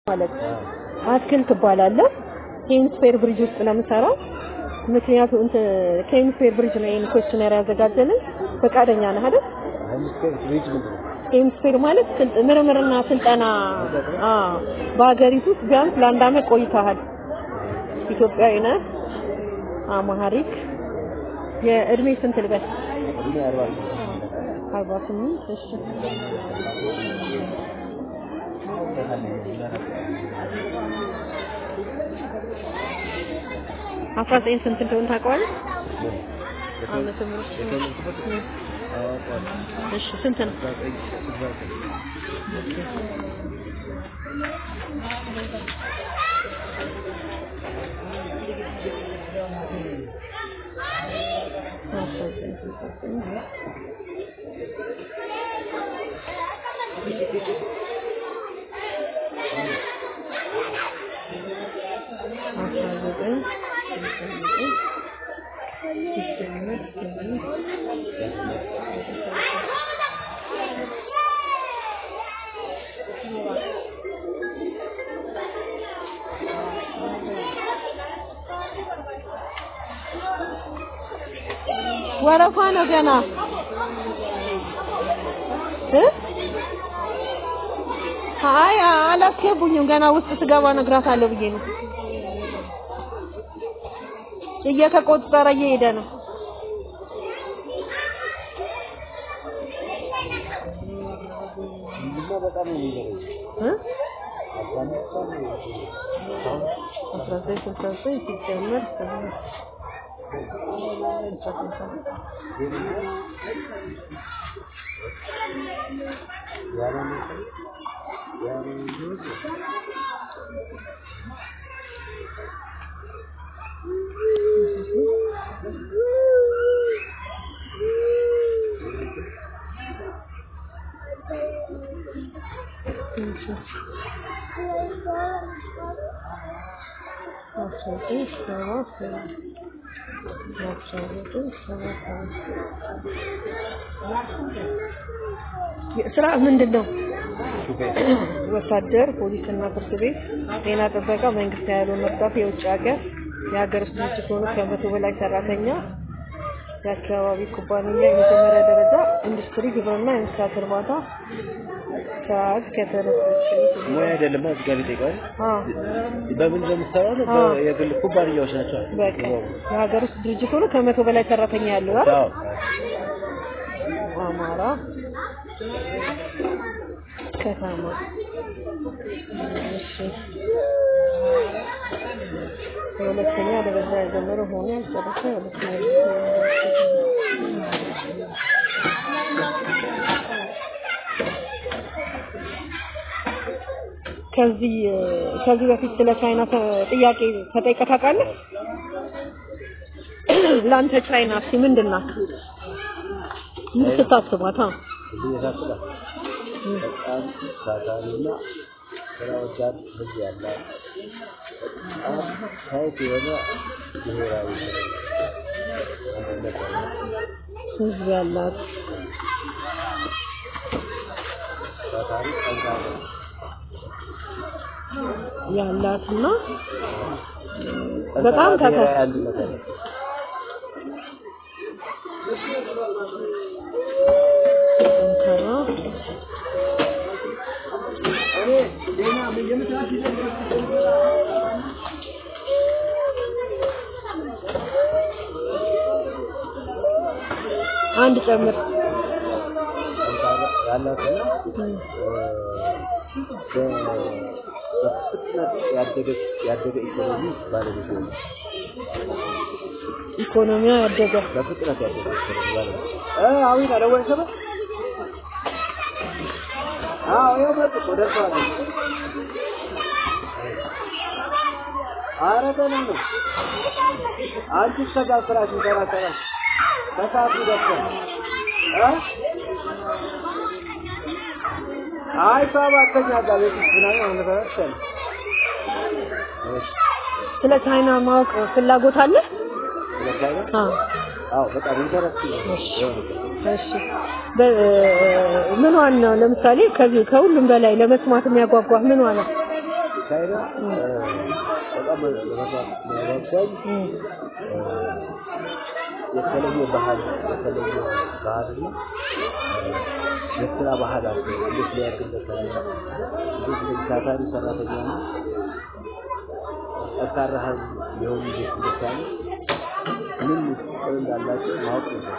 ማለት አትክልት እባላለሁ። ኬምስፌር ብሪጅ ውስጥ ነው የምሰራው። ምክንያቱም እንትን ኬምስፌር ብሪጅ ነው ይሄን ኮስችነር ያዘጋጀልን። ፈቃደኛ ነህ አይደል? ሄምስፌር ብሪጅ ምንድን ነው? ኬምስፌር ማለት ስልጥ ምርምርና ስልጠና አዎ፣ በሀገሪቱ ውስጥ ቢያንስ ለአንድ አመት ቆይተሃል። ኢትዮጵያዊ ነህ። አማሃሪክ የእድሜ ስንት ልበል? እድሜ አርባ ስምንት አርባ ስምንት እሺ። አስራ ዘጠኝ ስንት እንደሆነ ታውቀዋለህ? ዓመተ ምህረት የተወለድኩበት አውቀዋለሁ። እሺ ስንት ነው? አስራ ዘጠኝ ስልሳ ዘጠኝ አስራ ዘጠኝ ስልሳ ዘጠኝ አስራ ዘጠኝ ስልሳ ዘጠኝ ሲጀመር ስምንት ወረፋ ነው ገና እ አይ አላስገቡኝም ገና ውስጥ ስገባ እነግራታለሁ ብዬ ነው። እየተቆጠረ እየሄደ ነው። እንጂማ በጣም ነው የሚገርም። እ አስራ አምስት ቀን አሁን አስራ ዘጠኝ ስልሳ ዘጠኝ ሲጀመር ስምንት ያለ ነገር ያለ ነገር አስራ ዘጠኝ ሰባ ሰባት አስራ ዘጠኝ ሰባ ሰባት ስራ ምንድን ነው? ሹፌር ወታደር፣ ፖሊስ እና ፍርድ ቤት፣ ጤና ጥበቃ፣ መንግስት ያልሆኑ እርዳታ፣ የውጭ ሀገር፣ የሀገር ውስጥ ድርጅት ሆኑ ከመቶ በላይ ሰራተኛ፣ የአካባቢ ኩባንያ፣ የመጀመሪያ ደረጃ ኢንዱስትሪ፣ ግብርና፣ የእንስሳት እርባታ፣ ሰዓት ከተነሳች ሙያ አይደለም እዚህ ጋር ይጠይቀዋል። አዎ በምን እንደምትሰራው ነው? አዎ። የግል ኩባንያዎች ናቸው። በቃ የሀገር ውስጥ ድርጅት ሆኖ ከመቶ በላይ ሰራተኛ ያለው አይደል? አዎ አማራ ከተማ እሺ የሁለተኛ ደረጃ የጀመረ ሆኖ ያልጨረሰ የሁለተኛ ከዚህ ከዚህ በፊት ስለ ቻይና ተ- ጥያቄ ተጠይቀህ ታውቃለህ? ለአንተ ቻይና እስኪ ምንድን ናት? ምን ስታስባት? አዎ እዚህ የሳስባል በጣም ታታሪና ስራ ወዳድ ህዝብ ያላት በጣም ታይት የሆነ ብሔራዊ አንድነት ያላት ህዝብ ያላት ታታሪ ጠንካራ ያላትና ጠንካራ በጣም ታታሪ ብሔራዊ አንድነት ያላት ጠንካራ አንድ ጨምር ጠንካራ ያላትና እም፣ በፍጥነት ያደገች ያደገ ኢኮኖሚ ባለቤት ነው። ኢኮኖሚያ ያደገ በፍጥነት ያደገ ኢኮኖሚ ባለቤት እ አዊት አደወለ ሰበ አዎ ይኸው መጡ እኮ ደርሰዋል። ኧረ ገና ነው። አንቺ እስከዛ ስራሽ ሰራ ሰራ ከሰዓቱ ደርሰን እ አይ ሰባ አተኛ ጋር ቤት ውስጥ ምናምን አሁን ተረሰን ስለ ቻይና ማወቅ ፍላጎት አለ? ስለቻለ አዎ አዎ በጣም ኢንተረስቲንግ ነው። እሺ በ- ምኗን ነው ለምሳሌ ከዚህ ከሁሉም በላይ ለመስማት የሚያጓጓ ምኗ ነው? ቻይና እ፣ በጣም ለመስራት የሚያጓጓኝ እም፣ እ፣ የተለየ ባህል የተለየ ባህልና እ፣ የስራ ባህል አለ። እንዴት ሊያግለታል እንዴት እንደዚህ ታታሪ ሰራተኛ ነው ጠንካራ ህዝብ ሊሆኑ እንዴት እንደቻለ ምን ምስጢር እንዳላቸው ማወቅ ነው።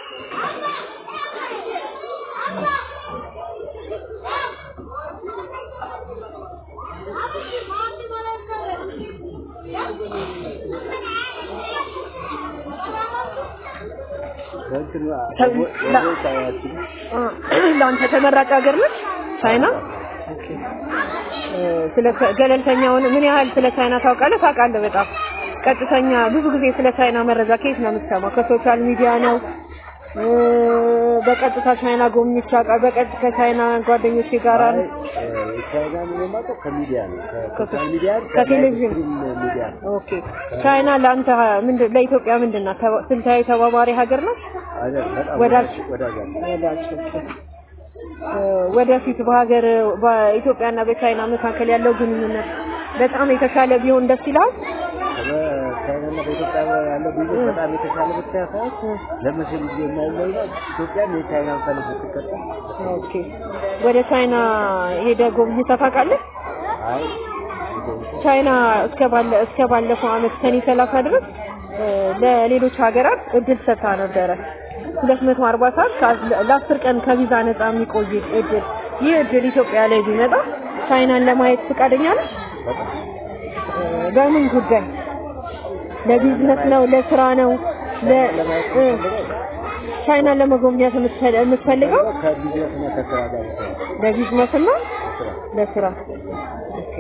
ከእንትን ከ- ወደ ቻይናችን አ፣ ለአንተ ተመራጭ ሀገር ነች ቻይና? ኦኬ። እ፣ ስለ ገለልተኛውን ምን ያህል ስለ ቻይና ታውቃለህ? ታውቃለህ በጣም ቀጥተኛ ብዙ ጊዜ ስለ ቻይና መረጃ ከየት ነው የምትሰማው? ከሶሻል ሚዲያ ነው? እ፣ በቀጥታ ቻይና ጎብኝቼ አውቃለሁ። በቀጥታ ከቻይና ጓደኞቼ ጋር ነው? ቻይና ነው የማውቀው ከሚዲያ ነው ከሶሻል ከሶ- ሚዲያ ከቴሌቪዥን። ከላይቭ ሚዲያ ነው። ኦኬ። ቻይና ለአንተ ምንድን ለኢትዮጵያ ምንድን ናት? ተባ- ስልታዊ ተባባሪ ሀገር ናት? አይደል? በጣም ወዳጅ- ወዳጅ አለ። ወዳጅ እ፣ ወደፊት በሀገር በኢትዮጵያና በቻይና መካከል ያለው ግንኙነት በጣም የተሻለ ቢሆን ደስ ይላል። በቻይናና በኢትዮጵያ ያለው ቢዝነስ በጣም የተሻለ ብቻ ሳይሆን ለመቼም ጊዜ የማይለይ ነው። ኢትዮጵያም የቻይናን ፈለግ ብትከተል ኦኬ። ወደ ቻይና ሄደ ጎብኝተህ ታውቃለህ? አይ ቻይና እስከ ባለ እስከ ባለፈው አመት ሰኔ 30 ድረስ እ፣ ለሌሎች ሀገራት እድል ሰጥታ ነበረ። 240 ሰዓት ከ- ለአስር ቀን ከቪዛ ነፃ የሚቆይ እድል። ይህ እድል ኢትዮጵያ ላይ ቢመጣ ቻይናን ለማየት ፈቃደኛ ነህ? በጣም እ፣ በምን ጉዳይ? ለቢዝነስ ነው? ለስራ ነው? ለ ለማየት እ፣ ፈልገው ቻይናን ለመጎብኘት የምትፈል- የምትፈልገው ከቢዝነስና ከስራ ጋር በተያያዘ ለቢዝነስ እና ስራ ለስራ። ኦኬ።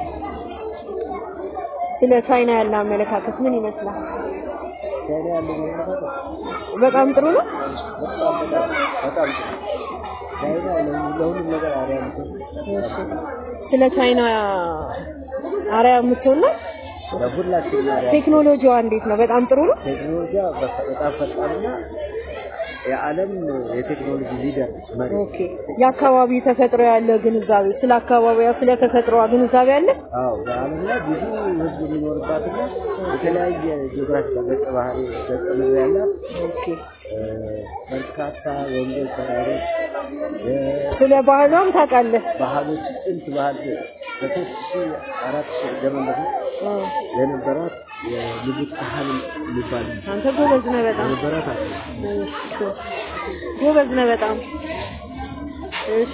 ስለ ቻይና ያለ አመለካከት ምን ይመስላል? ቻይና ያለው መመለካከት በጣም ጥሩ ነው። በጣም በጣም በጣም ጥሩ። ቻይና ለሁሉ- ለሁሉም ነገር አርአያ የምትሆን እሺ። ስለ ቻይና አርአያ የምትሆን ነው። ለሁላችንም አርአያ ቴክኖሎጂዋ እንዴት ነው? በጣም ጥሩ ነው። ቴክኖሎጂያ በፈ- በጣም ፈጣንና የዓለም የቴክኖሎጂ ሊደር ነች፣ መሪ ኦኬ። የአካባቢ ተፈጥሮ ያለ ግንዛቤ ስለ አካባቢዋ ስለ ተፈጥሮዋ ግንዛቤ አለ። አዎ በዓለም ላይ ብዙ ሕዝብ የሚኖርባትና የተለያየ ጂኦግራፊካል ገጸ ባህሪ ገጸ ምድር ያላት ኦኬ። እ፣ በርካታ ወንዞች፣ ተራሮች፣ የ- ስለ ባህሏም ታውቃለህ? ባህሎች ጥንት ባህል ከሶስት ሺህ አራት ሺህ ዘመን በፊት እ። የነበራት የንጉሥ ካህን የሚባል አንተ ጎበዝ ነህ በጣም። የነበራት አለ። እሺ። ጎበዝ ነህ በጣም። እሺ።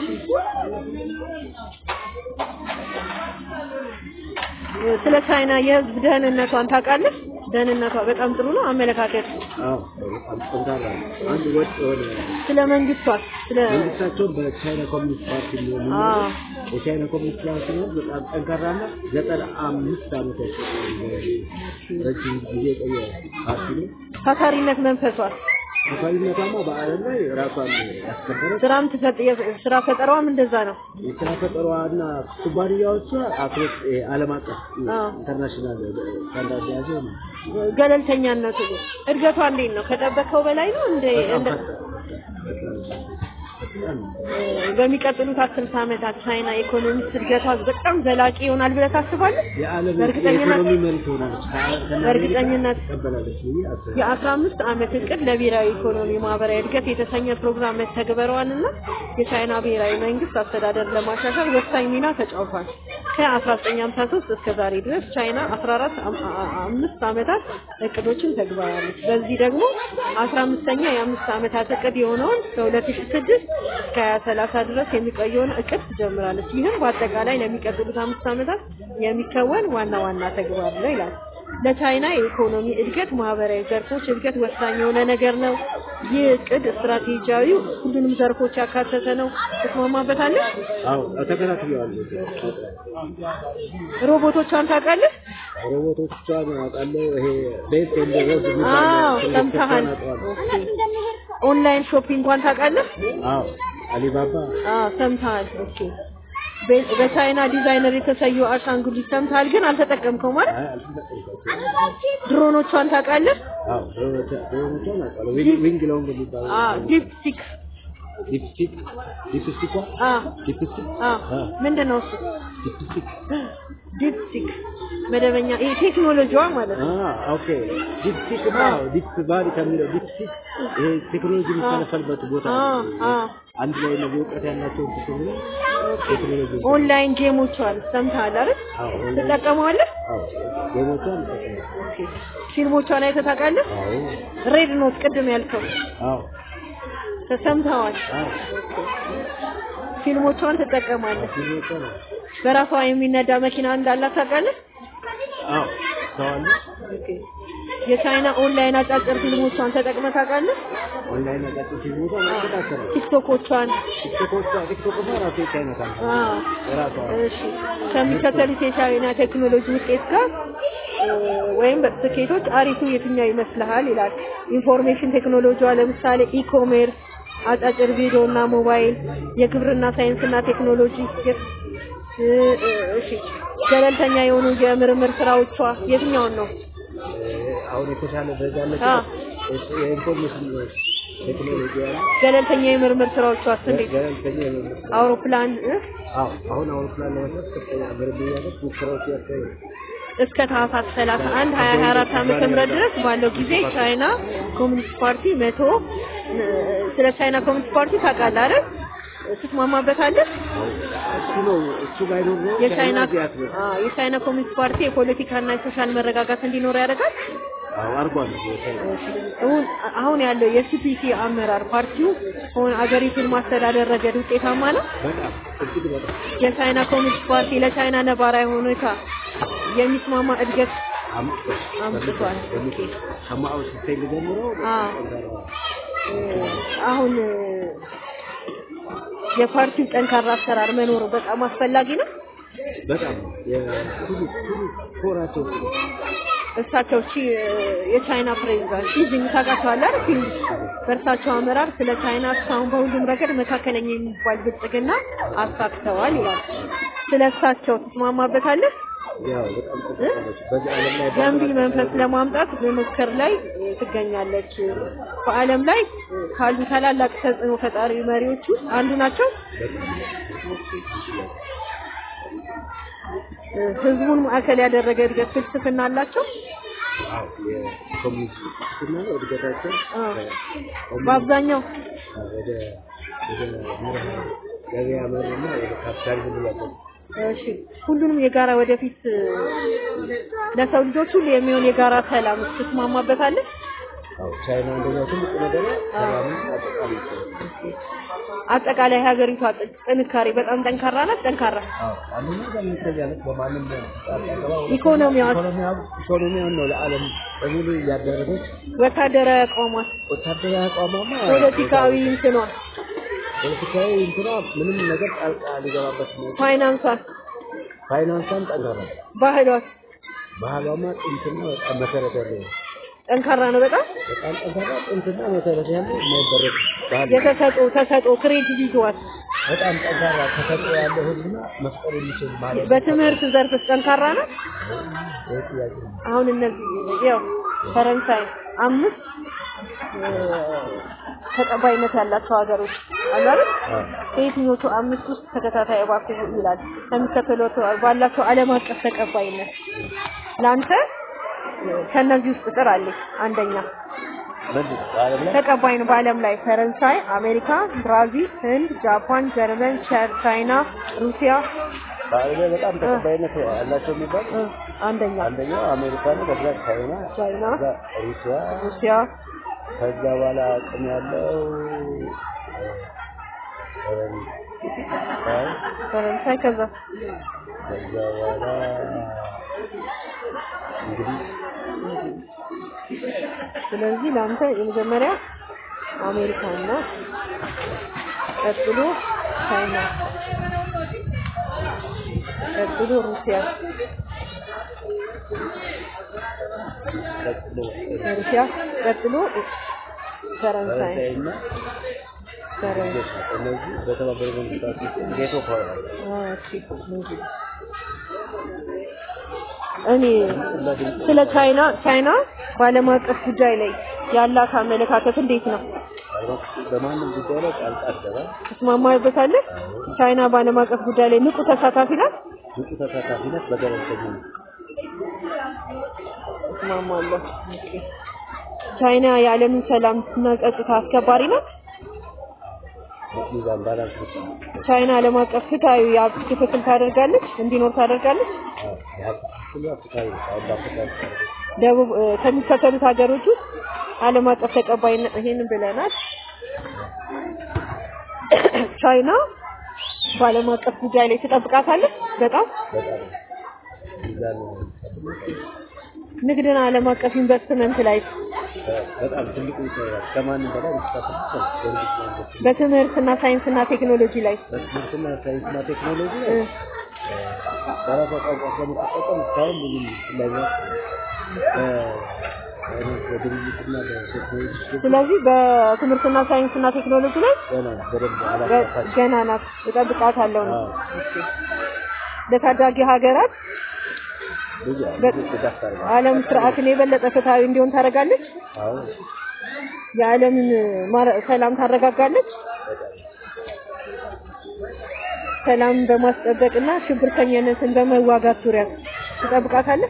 ስለ ቻይና የህዝብ ደህንነቷን ታውቃለህ? ደህንነቷ በጣም ጥሩ ነው። አመለካከት አዎ በጣም ጠንካራ ነው። አንድ ወጥ የሆነ ስለ መንግስቷ ስለ መንግስታቸውን በቻይና ኮሚኒስት ፓርቲ የሚሆኑ አዎ የቻይና ኮሚኒስት ፓርቲ ነው በጣም ጠንካራና ዘጠና አምስት ዓመት ረጅም ጊዜ የቆየ ፓርቲ ነው። ታታሪነት መንፈሷ ተፋሪነቷማ በዓለም ላይ ራሷን ያስከበረች ስራም ትፈጥ ስራ ፈጠራዋም እንደዛ ነው። የስራ ፈጠሯና ኩባንያዎቿ አፍሪክ ዓለም አቀፍ አዎ። ኢንተርናሽናል ስታንዳርድ የያዘ ነው። ገለልተኛነቱ እድገቷ እንዴት ነው? ከጠበቀው በላይ ነው እንደ በጣም እንደ ፈጣን በጣም እ፣ በሚቀጥሉት አስርት ዓመታት ቻይና ኢኮኖሚክስ እድገቷ በጣም ዘላቂ ይሆናል ብለህ ታስባለህ? የዓለም በእርግጠኝነት- የኢኮኖሚ መሪ ትሆናለች። ከ- ከነ በእርግጠኝነት- አሜሪካ ትቀበላለች ብዬ አስባለሁ። የአስራ አምስት ዓመት እቅድ ለብሔራዊ ኢኮኖሚ ማህበራዊ እድገት የተሰኘ ፕሮግራም መተግበሯንና የቻይና ብሔራዊ መንግስት አስተዳደር ለማሻሻል ወሳኝ ሚና ተጫውቷል። ከ1953 እስከ ዛሬ ድረስ ቻይና 14 አም- አ- አምስት ዓመታት እቅዶችን ተግባራለች። በዚህ ደግሞ 15ኛ የአምስት ዓመታት እቅድ የሆነውን ከ2006 እስከ 2030 ድረስ የሚቆየውን እቅድ ትጀምራለች። ይህም በአጠቃላይ ለሚቀጥሉት አምስት ዓመታት የሚከወን ዋና ዋና ተግባር ነው ይላል። ለቻይና የኢኮኖሚ እድገት ማህበራዊ ዘርፎች እድገት ወሳኝ የሆነ ነገር ነው። ይህ እቅድ ስትራቴጂያዊ ሁሉንም ዘርፎች ያካተተ ነው። ትስማማበታለህ? አዎ ተከታትለዋለሁ። ሮቦቶቿን ታውቃለህ? ሮቦቶቿን አውቃለሁ። ይሄ ቤት ኤንድ ሮድ አዎ የሚባል ሰምተሃል። አውቀዋለሁ። ኦኬ። ኦንላይን ሾፒንጓን ታውቃለህ? አዎ አሊባባ አዎ ሰምተሃል። ኦኬ። በ- በቻይና ዲዛይነር የተሰዩ አሻንጉሊት ሰምተሃል፣ ግን አልተጠቀምከው ማለት አይ አልተጠቀምኩትም። ድሮኖቿን ታውቃለህ? አዎ ሮቦት- ሮቦቶቿን አውቃለሁ። ዊንግ- ዊንግ ሎንግ የሚባለው አዎ ዲፕሲክ ዲፕስቲክ ዲፕስቲኳ አዎ ዲፕስቲክ አዎ አዎ ምንድን ነው እሱ? ዲፕስቲክ ዲፕሲክ መደበኛ ይሄ ቴክኖሎጂዋ ማለት ነው። አ ኦኬ ዲፕሲክ ነው ዲፕ ባሪ ከሚለው ዲፕሲክ ይሄ ቴክኖሎጂ የሚፈለፈልበት ቦታ አ አ አንድ ላይ ነው እውቀት ያላቸው ሲሆኑ ቴክኖሎጂ ኦንላይን ጌሞች አሉ። ሰምተሃል አይደል? አዎ ኦንላይን ትጠቀመዋለህ? አዎ ጌሞቿን ኦኬ። ፊልሞቿን አይተህ ታውቃለህ? አዎ ሬድ ኖት ቅድም ያልከው አዎ ተሰምተዋል። አዎ ፊልሞቿን ትጠቀማለህ። ጌሞቿ ነው በራሷ የሚነዳ መኪና እንዳላት ታውቃለህ? አዎ ሰዋለ ኦኬ። የቻይና ኦንላይን አጫጭር ፊልሞቿን ተጠቅመህ ታውቃለህ? ኦንላይን አጫጭ ፊልሞቿ መከታተል ቲክቶኮቿን ቲክቶኮቿ ቲክቶክ ራሱ የቻይና ካምፓኒ አ የራሷ እሺ ከሚከተሉት የቻይና ቴክኖሎጂ ውጤት ጋር እ፣ ወይም ስኬቶች አሪፉ የትኛው ይመስልሃል ይላል። ኢንፎርሜሽን ቴክኖሎጂዋ ለምሳሌ ኢኮሜርስ፣ አጫጭር ቪዲዮ እና ሞባይል፣ የግብርና ሳይንስ እና ቴክኖሎጂ፣ የ- እ፣ እ፣ እሺ ገለልተኛ የሆኑ የምርምር ስራዎቿ የትኛውን ነው? አሁን የተሻለ ደረጃ አለች አ የኢንፎርሜሽን ቴክኖሎጂ ያለ ገለልተኛ የምርምር ስራዎቿ እንዴት? ገለልተኛ የመንግስት አውሮፕላን እ፣ አዎ አሁን አውሮፕላን ለመስራት ከፍተኛ ምርምር ያደረግ ሙከራዎች ያካሄዱ እስከ ታህሳስ 31 2024 ዓመተ ምህረት ድረስ ባለው ጊዜ ቻይና ኮሚኒስት ፓርቲ መቶ እ፣ ስለ ቻይና ኮሚኒስት ፓርቲ ታውቃለህ አይደል? ትስማማበታለህ? እሱ ነው እሱ ባይኖር ነው የቻይና እዚህ አትመጣም። አዎ የቻይና ኮሚኒስት ፓርቲ የፖለቲካና የሶሻል መረጋጋት እንዲኖር ያደርጋል። አዎ አርጓል የቻይና አሁን አሁን ያለው የሲፒሲ አመራር ፓርቲው ሆነ አገሪቱን ማስተዳደር ረገድ ውጤታማ ነው። በጣም እጅግ በጣም የቻይና ኮሚኒስት ፓርቲ ለቻይና ነባራዊ ሁኔታ የሚስማማ እድገት አምጥቷል አምጥቷል። ኦኬ። ከማው ሲታይ ጀምሮ አዎ እ፣ አሁን እ፣ የፓርቲው ጠንካራ አሰራር መኖሩ በጣም አስፈላጊ ነው። በጣም የሁሉ ሁሉ ኮራቸው እሱ ነው። እሳቸው ቺ የቻይና ፕሬዚዳንት ሺ ጂንፒንግ ታውቃቸዋለህ አይደል? ፊልም በእርሳቸው አመራር ስለ ቻይና እስካሁን በሁሉም ረገድ መካከለኛ የሚባል ብልጽግና አሳክተዋል ይላል። ስለ እሳቸው ትስማማበታለህ? ያው በጣም ተጠቀመች በዚህ ዓለም ላይ ገንቢ መንፈስ ለማምጣት በመሞከር ላይ ትገኛለች። በዓለም ላይ ካሉ ታላላቅ ተጽዕኖ ፈጣሪ መሪዎች ውስጥ አንዱ ናቸው። ህዝቡን ማዕከል ያደረገ እድገት ፍልስፍና አላቸው። አዎ የኮሚኒስት ፍልስፍና ነው እድገታቸው አዎ። ከኮሚኒስት በአብዛኛው ወደ ወደ መርህ ገበያ መርህና ወደ ካፒታሊዝም እያደጉ እሺ ሁሉንም የጋራ ወደፊት እ፣ ለሰው ልጆች ሁሉ የሚሆን የጋራ ሰላም ትስማማበታለህ? አዎ ቻይና እንደዛ ትልቁ ነገር ሰላምን አጠቃላይ ይችላል አጠቃላይ ሀገሪቷ ጥ- ጥንካሬ በጣም ጠንካራ ናት። ጠንካራ አዎ አንደኛ በሚታይ ያለት በማንም ኢኮኖሚዋ ኢኮኖሚያው ኢኮኖሚያውን ነው ለዓለም በሙሉ እያደረገች ወታደራዊ አቋሟት፣ ወታደራዊ አቋሟማ ፖለቲካዊ እንትኗ፣ ፖለቲካዊ እንትና ምንም ነገር ጣልቃ ሊገባበት ነው ፋይናንሷን፣ ፋይናንሷም ጠንካራ ነው ባህሏት ባህሏማ ጥንትና በጣም መሰረት ያለው ነው ጠንካራ ነው በጣም በጣም ጠንካራ ጥንትና መሰረት ያለው የማይበረድ ባህል ነው። የተሰጦ ተሰጦ ክሬዲቢሊቲዋት በጣም ጠንካራ ተሰጥኦ ያለው ህዝብና መፍጠር የሚችል ማለት በትምህርት ዘርፍስ ጠንካራ ነው። ይህ ጥያቄ ነው። አሁን እነዚህ ያው ፈረንሳይ አምስት እ፣ ተቀባይነት ያላቸው ሀገሮች አሉ አይደል? አዎ። ከየትኞቹ አምስት ውስጥ ተከታታይ እባክህ ይላል ከሚከተሉት ባላቸው ዓለም አቀፍ ተቀባይነት ለአንተ እ፣ ከእነዚህ ውስጥ ቁጥር አለኝ አንደኛ ምንድን ነው በዓለም ላይ ተቀባይ ነው በዓለም ላይ ፈረንሳይ፣ አሜሪካ፣ ብራዚል፣ ህንድ፣ ጃፓን፣ ጀርመን፣ ቻ- ቻይና፣ ሩሲያ በዓለም ላይ በጣም ተቀባይነት ያላቸው የሚባል እ፣ አንደኛ አንደኛው አሜሪካ ነው፣ ከዛ ቻይና፣ ቻይና፣ ከዛ ሩሲያ፣ ሩሲያ፣ ከዛ በኋላ አቅም ያለው እ፣ ፈረንሳይ፣ ፈረንሳይ ከዛ ከዛ በኋላ እንግዲህ ስለዚህ ለአንተ የመጀመሪያ አሜሪካና ቀጥሎ ቻይና ቀጥሎ ሩሲያ ቀጥሎ ሩሲያ ቀጥሎ ፈረንሳይ ፈረንሳይና ፈረንሳይ እነዚህ በተባበሩት መንግስታት ውስጥ ቬቶ ፓወር አለ። እኔ ስለ ቻይና ቻይና በዓለም አቀፍ ጉዳይ ላይ ያላት አመለካከት እንዴት ነው? በማንም ጉዳይ ላይ ጣልቃ አትገባም። ትስማማበታለህ? ቻይና በዓለም አቀፍ ጉዳይ ላይ ንቁ ተሳታፊ ናት? ንቁ ተሳታፊነት በገለልተኝነት እስማማለሁ። ኦኬ። ቻይና የዓለምን ሰላም እና ጸጥታ አስከባሪ ናት። ሚዛን ባላንስ ብቻ ቻይና ዓለም አቀፍ ፍትሃዊ የሀብት ክፍፍል ታደርጋለች እንዲኖር ታደርጋለች። የሀብት ክፍሉ አፍሪካዊ ነው። አሁን በአፍሪካ ውስጥ ያለው ደቡብ እ፣ ከሚከተሉት ሀገሮች ውስጥ ዓለም አቀፍ ተቀባይነት ይሄንን ብለናል። ቻይና በዓለም አቀፍ ጉዳይ ላይ ትጠብቃታለች። በጣም በጣም ሚዛን ንግድና ዓለም አቀፍ ኢንቨስትመንት ላይ በጣም ትልቁ ይሰራል። ከማንም በላይ የሚሳተፉት ነው። በንግድና ኢንቨስትመንት፣ በትምህርትና ሳይንስና ቴክኖሎጂ ላይ በትምህርትና ሳይንስና ቴክኖሎጂ ላይ እ፣ በራሷ ቋንቋ ስለምትጠቀም እስካሁን ብዙ ፍላጎት በግብይትና በቴክኖሎጂ ሽግግር ስለዚህ በትምህርትና ሳይንስና ቴክኖሎጂ ላይ ገና በደንብ ገ- አላሳካች ገና ናት፣ እጠብቃታለሁ ነው። አዎ። ለታዳጊ ሀገራት ብዙ በ- ብዙ ድጋፍ ታደርጋለች። ዓለም ስርዓትን የበለጠ ፍትሃዊ እንዲሆን ታደርጋለች። አዎ የዓለምን ማረ- ሰላም ታረጋጋለች። በጣም ሰላምን በማስጠበቅና ሽብርተኝነትን በመዋጋት ዙሪያ ትጠብቃታለች።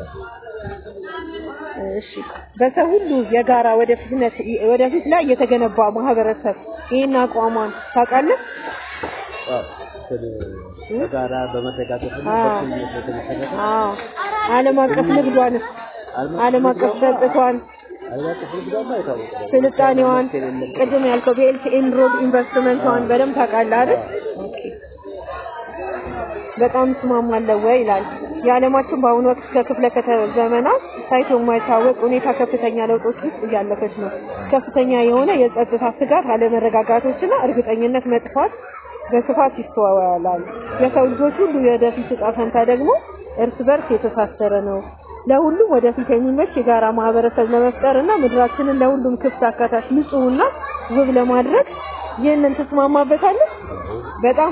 እሺ በሰው ሁሉ የጋራ ወደፊትነት ወደፊት ላይ የተገነባ ማህበረሰብ ይህን አቋሟን ታውቃለህ? አዎ እንትን በጋራ በመደጋገፍና አዎ። በእኩልነት የተመሰረተ አዎ። ዓለም አቀፍ ንግዷንስ ዓለም አቀፍ ገጽታዋን ዓለም አቀፍ ንግዷማ የታወቀ ነው። ስልጣኔዋን የሌለበት ቅድም ያልከው ቤልት ኤንድ ሮድ ኢንቨስትመንቷን በደንብ ታውቃለህ አይደል? ኦኬ። በጣም እስማማለሁ ወይ ይላል። የዓለማችን በአሁኑ ወቅት ከክፍለ ከተማ ዘመናት ታይቶ የማይታወቅ ሁኔታ ከፍተኛ ለውጦች ውስጥ እያለፈች ነው። ከፍተኛ የሆነ የጸጥታ ስጋት፣ አለመረጋጋቶችና እርግጠኝነት መጥፋት በስፋት ይስተዋላል። የሰው ልጆች ሁሉ የወደፊት ዕጣ ፈንታ ደግሞ እርስ በርስ የተሳሰረ ነው። ለሁሉም ወደፊት የሚመች የጋራ ማህበረሰብ ለመፍጠር እና ምድራችንን ለሁሉም ክፍት፣ አካታች፣ ንጹህና ውብ ለማድረግ ይህንን ትስማማበታለህ? በጣም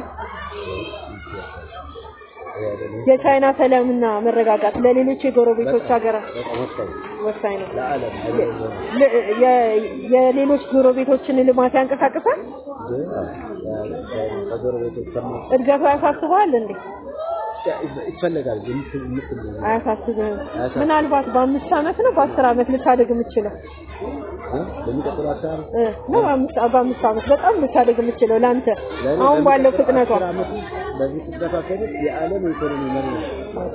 የቻይና ሰላምና መረጋጋት ለሌሎች የጎረቤቶች ሀገራት በጣም ወሳኝ ወሳኝ ነው። ለዓለም ለ- የ- የሌሎች ጎረቤቶችን ልማት ያንቀሳቅሳል። ከጎረቤቶች ከማ እድገቱ ያሳስበዋል እንዴ? ይፈለጋል የምትል የምትል አያሳስብህም? አያሳስብም። ምናልባት በአምስት ዓመት ነው በአስር ዓመት ልታደግ የምችለው እ? በሚቀጥለው አስር ዓመት እ፣ ነው በአምስት በአምስት ዓመት በጣም ልታደግ የምችለው ለአንተ ለእኔ አሁን ባለው በሚቀጥለው ፍጥነቷ አስር ዓመት ውስጥ በዚህ ፍጥነቷ ከሄደች የዓለም የኢኮኖሚ መሪ ነው።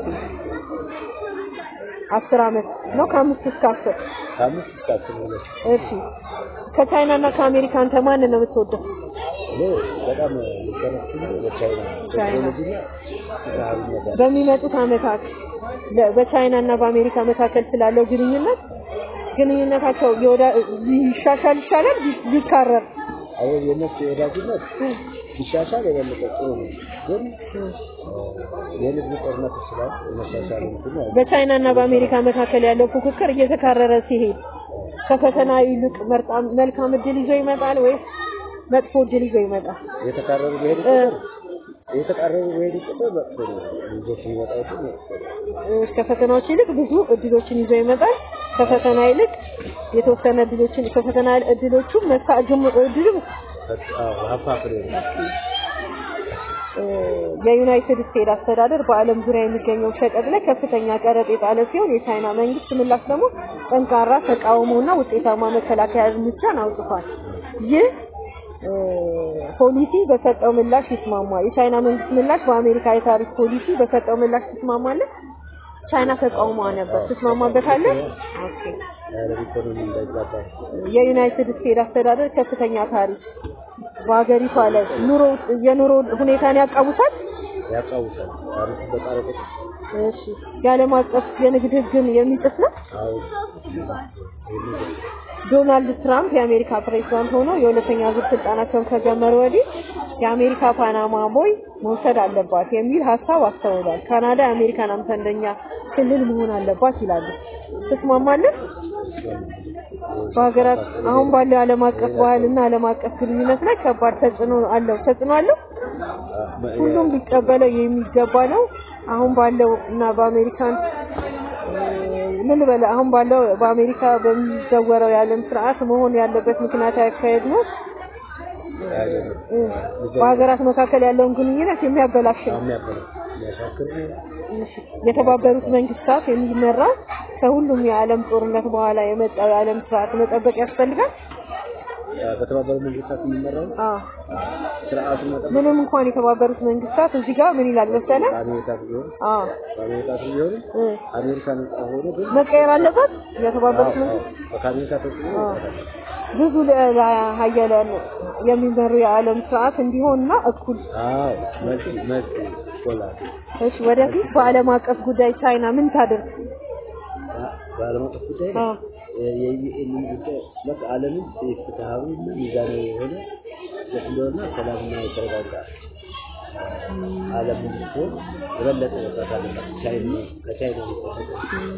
አስር ዓመት ነው ከአምስት እስከ አስር ከአምስት እስከ አስር ማለት ነው። እሺ ከቻይና እና ከአሜሪካ አንተ ማንን ነው የምትወደው? እኔ በጣም የሚቀረችኝ በቻይና ቻይና። ቴክኖሎጂና ፍትሃዊነት አለ። በሚመጡት ዓመታት ለ- በቻይና እና በአሜሪካ መካከል ስላለው ግንኙነት ግንኙነታቸው የወዳ- ሊሻሻል ይሻላል ሊ- ሊካረር አሁን የነሱ የወዳጅነት ሲሻሻል የበለጠ ጥሩ ነው። ግን የንግድ ጦርነት ስላል የመሻሻል እንትን ነው። በቻይና እና በአሜሪካ መካከል ያለው ፉክክር እየተካረረ ሲሄድ ከፈተና ይልቅ መርጣም መልካም እድል ይዞ ይመጣል ወይስ መጥፎ እድል ይዞ ይመጣል? የተቃረሩ በሄዱ እ፣ ቁጥር የተቃረሩ በሄዱ ቁጥር መጥፎ ነው። ልጆች የሚመጣው ግን መጥፎ ነው። እ፣ ከፈተናዎች ይልቅ ብዙ እድሎችን ይዞ ይመጣል። ከፈተና ይልቅ የተወሰነ እድሎችን ከፈተና እድሎቹ መሳ ግም እድሉ አዎ ሀብታ ፍሬ ነው። እ፣ የዩናይትድ ስቴትስ አስተዳደር በዓለም ዙሪያ የሚገኘው ሸቀጥ ላይ ከፍተኛ ቀረጥ የጣለ ሲሆን የቻይና መንግስት ምላሽ ደግሞ ጠንካራ ተቃውሞና ውጤታማ መከላከያ እርምጃን አውጥቷል። ይህ እ፣ ፖሊሲ በሰጠው ምላሽ ይስማማል። የቻይና መንግስት ምላሽ በአሜሪካ የታሪፍ ፖሊሲ በሰጠው ምላሽ ትስማማለህ? ቻይና ተቃውሟ ነበር። ትስማማበታለህ? ኦኬ። የዓለም ኢኮኖሚ እንዳይዛባ የዩናይትድ ስቴትስ አስተዳደር ከፍተኛ ታሪፍ በሀገሪቷ ላይ ኑሮ የኑሮ ሁኔታን ያቃውሳል። ያቃውሳል። ታሪፍ በጣረ ቁጥር እሺ የዓለም አቀፍ የንግድ ህግን የሚጥስ ነው። አሁን ዶናልድ ትራምፕ የአሜሪካ ፕሬዝዳንት ሆነው የሁለተኛ ዙር ስልጣናቸውን ከጀመሩ ወዲህ የአሜሪካ ፓናማ ቦይ መውሰድ አለባት የሚል ሀሳብ አስተውሏል። ካናዳ የአሜሪካን አምሳለኛ ክልል መሆን አለባት ይላሉ። ትስማማለህ? በሀገራት አሁን ባለው የዓለም አቀፍ ባህልና ዓለም አቀፍ ግንኙነት ላይ ከባድ ተጽዕኖ አለው። ተጽዕኖ አለው። ሁሉም ሊቀበለው የሚገባ ነው። አሁን ባለው እና በአሜሪካን ምን ልበለ አሁን ባለው በአሜሪካ በሚዘወረው የዓለም ስርዓት መሆን ያለበት ምክንያታዊ አካሄድ ነው። እ፣ በሀገራት መካከል ያለውን ግንኙነት የሚያበላሽ ነው። የሚያበላሽ የሚያሻክር ነው። የተባበሩት መንግስታት የሚመራው ከሁሉም የዓለም ጦርነት በኋላ የመጣው የዓለም ስርዓት መጠበቅ ያስፈልጋል። በተባበሩት መንግስታት የሚመራው አዎ ስርዓቱን መጠበቅ ምንም እንኳን የተባበሩት መንግስታት እዚህ ጋር ምን ይላል መሰለህ? አሜሪካ ቢሆን አዎ በአሜሪካ ቢሆን እ አሜሪካ ነጻ ሆኖ ግን መቀየር አለበት የተባበሩት አዎ፣ መንግስታት አዎ፣ ከአሜሪካ ተጽዕኖ አዎ። መውጣት አለበት። ብዙ ልዕለ ሀያላን የሚመሩ የዓለም ስርዓት እንዲሆንና እኩል አዎ መልስ መልስ ይቆላል። እሺ ወደፊት በዓለም አቀፍ ጉዳይ ቻይና ምን ታደርግ? በዓለም አቀፍ ጉዳይ አዎ የዩኤን ጉዳይ በቃ ዓለምን ፍትሃዊ እና ሚዛናዊ የሆነ እንደሆነ ሰላምና የተረጋጋ ዓለም እንድትሆን የበለጠ መስራት አለባት። ቻይና ከቻይና የሚጠበቀው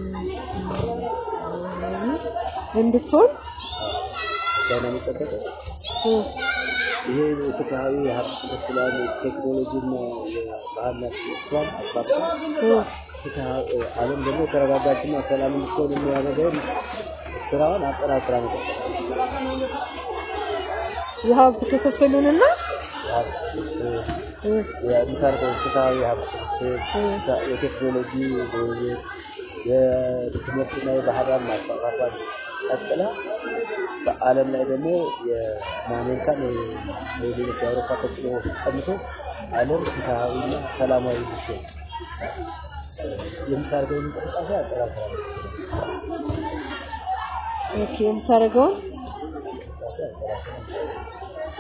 እንድትሆን ከቻይና የሚጠበቀው እ ይሄ ፍትሃዊ የሀብት ክፍፍላን ቴክኖሎጂና የባህልና እሷን አስፋፍታ እ ፍትሃዊ ዓለም ደግሞ የተረጋጋችና ሰላም እንድትሆን የሚያደርገውን ስራዋን አጠናክራ መቀጠል የሀብት ክፍፍሉንና የሀብት ክፍፍል እ የምታደርገው ፍትሃዊ የሀብት ክፍፍል የቴክኖሎጂ ልውውጥ የትምህርትና የባህላን ማስፋፋቷን ቀጥላ በዓለም ላይ ደግሞ የአሜሪካን የሌሎች የአውሮፓ ተጽዕኖ ቀንሶ ዓለም ፍትሃዊና ሰላማዊ እንድትሆን የምታደርገውን እንቅስቃሴ አጠናክራ ኦኬ የምታደርገውን እንቅስቃሴ አጠናክራ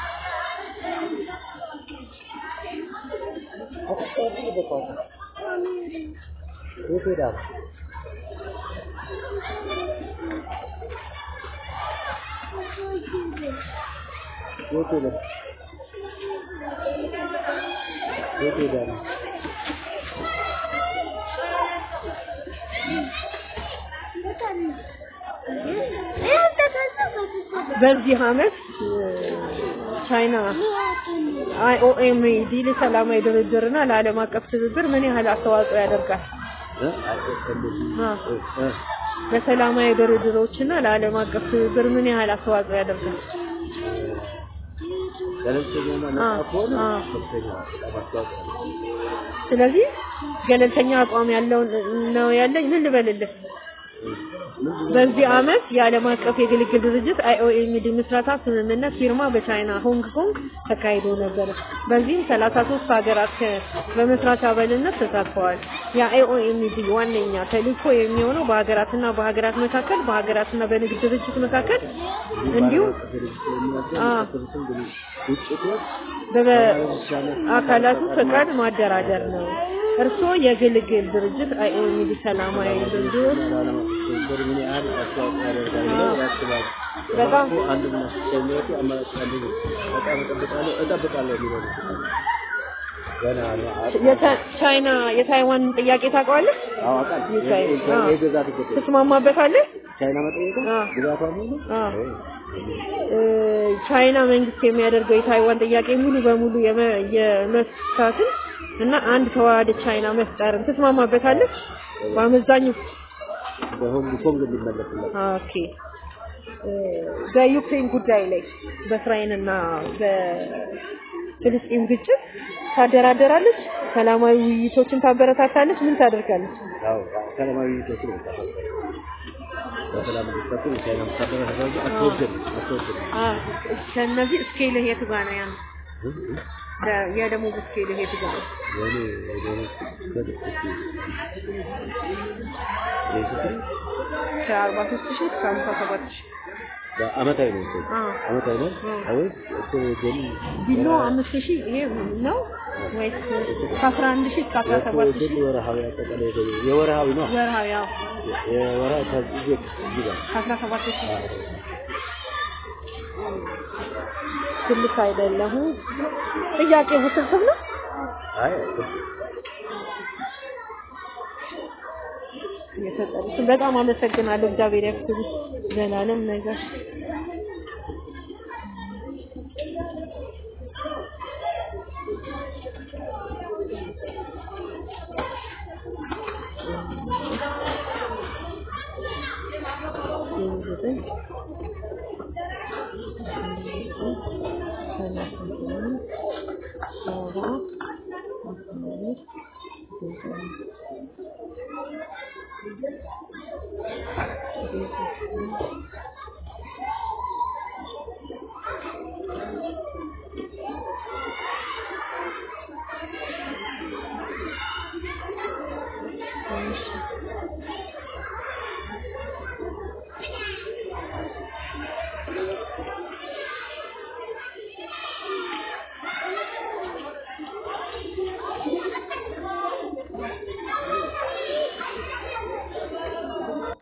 የት ሄዳ ነው? የት ሄደ? የት ሄዳ ነው? በዚህ አመት እ ቻይና አይኦኤም ዲል ሰላማዊ ድርድርና ለዓለም አቀፍ ትብብር ምን ያህል አስተዋጽኦ ያደርጋል? እ? አይ፣ እንደዚህ አ እ፣ ለሰላማዊ ድርድሮችና ለዓለም አቀፍ ትብብር ምን ያህል አስተዋጽኦ ያደርጋል? ገለልተኛና ነፃ አ፣ ከሆነ አ። ከፍተኛ በጣም አስተዋጽኦ አለው። ስለዚህ ገለልተኛ አቋም ያለው ነው ያለኝ። ምን ልበልልህ? በዚህ አመት የዓለም አቀፍ የግልግል ድርጅት አይኦኤምዲ ምስረታ ስምምነት ፊርማ በቻይና ሆንግ ኮንግ ተካሂዶ ነበር። በዚህም 33 ሀገራት ከ- በመስራች አባልነት ተሳትፈዋል። የአይኦኤምዲ ዋነኛ ተልዕኮ የሚሆነው በሀገራትና በሀገራት መካከል በሀገራትና በንግድ ድርጅት መካከል እንዲሁም አ። ግጭቶች በአካላቱ ፈቃድ ማደራደር ነው። እርስዎ የግልግል ድርጅት አይኦኤምዲ ሰላማዊ ድርድሮች ምን ያህል አስተዋጽኦ ያደርጋል ብለው ያስባሉ? በጣም አንድ እና ሶስተኛቱ አማራጭ አንዱ ነው። በጣም እጠብቃለሁ እጠብቃለሁ የሚለው ነው። ገና ነው። የቻ- ቻይና የታይዋንን ጥያቄ ታውቀዋለህ? አዎ አውቃለሁ። የቻይ- የ- አዎ። የግዛት ጉዳይ ትስማማበታለህ? ቻይና መጠየቋ አዎ። ግዛቷ ሙሉ አዎ። እ፣ ቻይና መንግስት የሚያደርገው የታይዋን ጥያቄ ሙሉ በሙሉ የመ- የመፍታትን እና አንድ ተዋሃደ ቻይና መፍጠርን ትስማማበታለህ? በአመዛኙ በሆንግ ኮንግ እንዲመለስለት ኦኬ። እ፣ በዩክሬን ጉዳይ ላይ በእስራኤልና በፍልስጤም ግጭት ታደራደራለች? ሰላማዊ ውይይቶችን ታበረታታለች? ምን ታደርጋለች? ያው ሰላማዊ ውይይቶች ነው የምታደርገው። በሰላም እንዲፈቱ የቻይና ወታደር ያደረገ አትወድም አትወድም አ ከነዚህ ስኬል የት ጋር ነው ያለው? ደ- የደሞዝ ስኬል የት ጋር ነው? የኔ የኔ ከድስቲ የኢትዮጵያ ከአርባ ሶስት ሺህ እስከ ሃምሳ ሰባት ሺህ በአመታዊ ነው እኮ አ አመታዊ ነው አ። ወይስ እኮ ገኒ ቢሎ አምስት ሺህ ይሄ ነው ወይስ ከአስራ አንድ ሺህ እስከ አስራ ሰባት ሺህ ገኒ ወርሃዊ አጠቃላይ ገቢ የወርሃዊ ነው ወርሃዊ ያው የወርሃዊ ከዚህ እዚህ ጋር ከአስራ ሰባት ሺህ ትልቅ አይደለሁም። ጥያቄ ውስብስብ ነው። አይ የሰጠሩትን በጣም አመሰግናለሁ። እግዚአብሔር ያክብርሽ። ዘላለም ነገር ሰባ እሺ